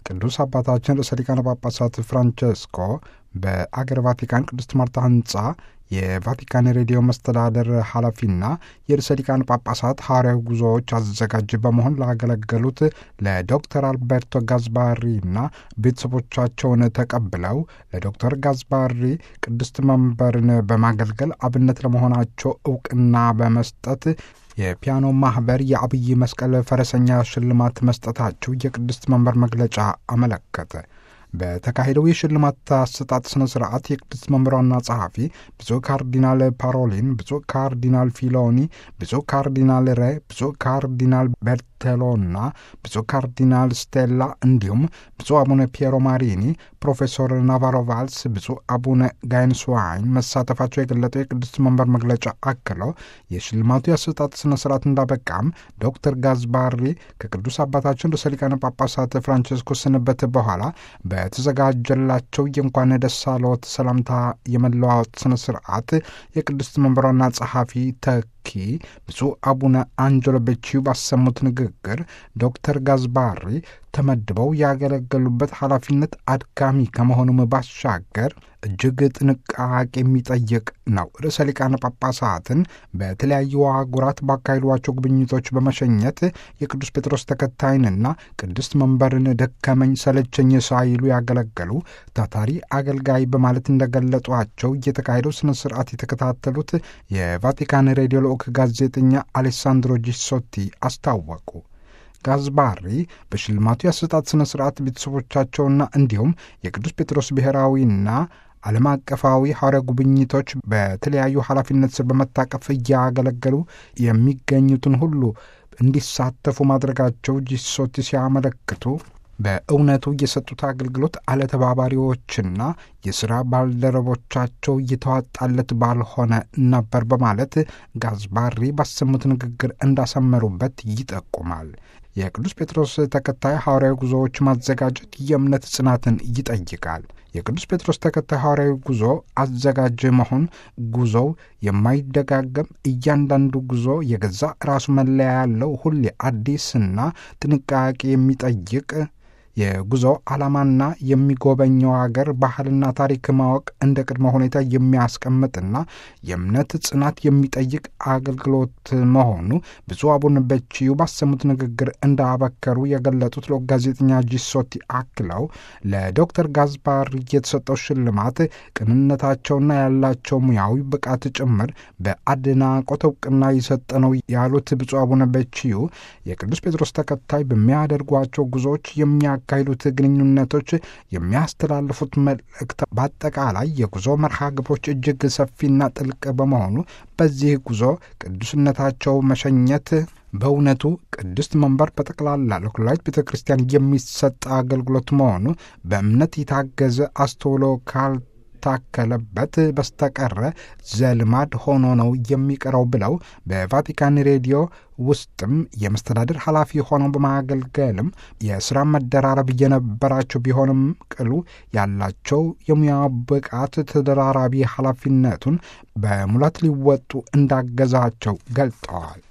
ቅዱስ አባታችን ርዕሰ ሊቃነ ጳጳሳት ፍራንቸስኮ በአገር ቫቲካን ቅድስት ማርታ ህንፃ የቫቲካን ሬዲዮ መስተዳደር ኃላፊና የርዕሰ ሊቃነ ጳጳሳት ሐዋርያዊ ጉዞዎች አዘጋጅ በመሆን ላገለገሉት ለዶክተር አልቤርቶ ጋዝባሪና ቤተሰቦቻቸውን ተቀብለው ለዶክተር ጋዝባሪ ቅድስት መንበርን በማገልገል አብነት ለመሆናቸው እውቅና በመስጠት የፒያኖ ማኅበር የአብይ መስቀል ፈረሰኛ ሽልማት መስጠታቸው የቅድስት መንበር መግለጫ አመለከተ። በተካሄደው የሽልማት አሰጣጥ ስነ ስርዓት የቅድስት መንበር ዋና ጸሐፊ ብፁዕ ካርዲናል ፓሮሊን፣ ብፁዕ ካርዲናል ፊሎኒ፣ ብፁዕ ካርዲናል ሬ፣ ብፁዕ ካርዲናል ቤርቴሎና ብፁዕ ካርዲናል ስቴላ እንዲሁም ብፁዕ አቡነ ፒየሮ ማሪኒ፣ ፕሮፌሰር ናቫሮ ቫልስ፣ ብፁዕ አቡነ ጋይንስዋይን መሳተፋቸው የገለጠው የቅድስት መንበር መግለጫ አክለው የሽልማቱ የአሰጣጥ ስነ ስርዓት እንዳበቃም ዶክተር ጋዝባሪ ከቅዱስ አባታችን ርዕሰ ሊቃነ ጳጳሳት ፍራንቸስኮ ስንበት በኋላ በተዘጋጀላቸው የእንኳን ደስ አለዎት ሰላምታ የመለዋወጥ ስነ ስርዓት የቅድስት መንበሯና ጸሐፊ ተኪ ብፁዕ አቡነ አንጀሎ ቤቺው ባሰሙት ንግግር ዶክተር ጋዝባሪ ተመድበው ያገለገሉበት ኃላፊነት አድካሚ ከመሆኑም ባሻገር እጅግ ጥንቃቄ የሚጠይቅ ነው። ርዕሰ ሊቃነ ጳጳሳትን በተለያዩ አህጉራት ባካሄዷቸው ጉብኝቶች በመሸኘት የቅዱስ ጴጥሮስ ተከታይንና ቅድስት መንበርን ደከመኝ ሰለቸኝ ሳይሉ ያገለገሉ ታታሪ አገልጋይ በማለት እንደገለጧቸው እየተካሄደው ስነ ስርዓት የተከታተሉት የቫቲካን ሬዲዮ ልዑክ ጋዜጠኛ አሌሳንድሮ ጂሶቲ አስታወቁ። ጋዝባሪ በሽልማቱ የአሰጣጥ ስነ ስርዓት ቤተሰቦቻቸውና እንዲሁም የቅዱስ ጴጥሮስ ብሔራዊና ዓለም አቀፋዊ ሐዋርያ ጉብኝቶች በተለያዩ ኃላፊነት ስር በመታቀፍ እያገለገሉ የሚገኙትን ሁሉ እንዲሳተፉ ማድረጋቸው ጂሶቲ ሲያመለክቱ በእውነቱ የሰጡት አገልግሎት አለተባባሪዎችና የሥራ ባልደረቦቻቸው እየተዋጣለት ባልሆነ ነበር በማለት ጋዝባሪ ባሰሙት ንግግር እንዳሰመሩበት ይጠቁማል። የቅዱስ ጴጥሮስ ተከታይ ሐዋርያዊ ጉዞዎች ማዘጋጀት የእምነት ጽናትን ይጠይቃል። የቅዱስ ጴጥሮስ ተከታይ ሐዋርያዊ ጉዞ አዘጋጅ መሆን ጉዞው የማይደጋገም እያንዳንዱ ጉዞ የገዛ ራሱ መለያ ያለው ሁሌ አዲስና ጥንቃቄ የሚጠይቅ የጉዞ ዓላማና የሚጎበኘው አገር ባህልና ታሪክ ማወቅ እንደ ቅድመ ሁኔታ የሚያስቀምጥና የእምነት ጽናት የሚጠይቅ አገልግሎት መሆኑ ብፁዕ አቡነ በቺዩ ባሰሙት ንግግር እንዳበከሩ የገለጡት ለ ጋዜጠኛ ጂሶቲ አክለው ለዶክተር ጋዝባር የተሰጠው ሽልማት ቅንነታቸውና ያላቸው ሙያዊ ብቃት ጭምር በአድናቆት እውቅና የሰጠ ነው ያሉት ብፁዕ አቡነ በቺዩ የቅዱስ ጴጥሮስ ተከታይ በሚያደርጓቸው ጉዞዎች የሚያ ካሄዱት ግንኙነቶች የሚያስተላልፉት መልእክት በአጠቃላይ የጉዞ መርሃ ግብሮች እጅግ ሰፊና ጥልቅ በመሆኑ በዚህ ጉዞ ቅዱስነታቸው መሸኘት በእውነቱ ቅድስት መንበር በጠቅላላ ለኩላዊት ቤተ ክርስቲያን የሚሰጥ አገልግሎት መሆኑ በእምነት የታገዘ አስተውሎ ካል ታከለበት በስተቀረ ዘልማድ ሆኖ ነው የሚቀረው ብለው በቫቲካን ሬዲዮ ውስጥም የመስተዳድር ኃላፊ ሆነው በማገልገልም የስራ መደራረብ የነበራቸው ቢሆንም ቅሉ ያላቸው የሙያ ብቃት ተደራራቢ ኃላፊነቱን በሙላት ሊወጡ እንዳገዛቸው ገልጠዋል።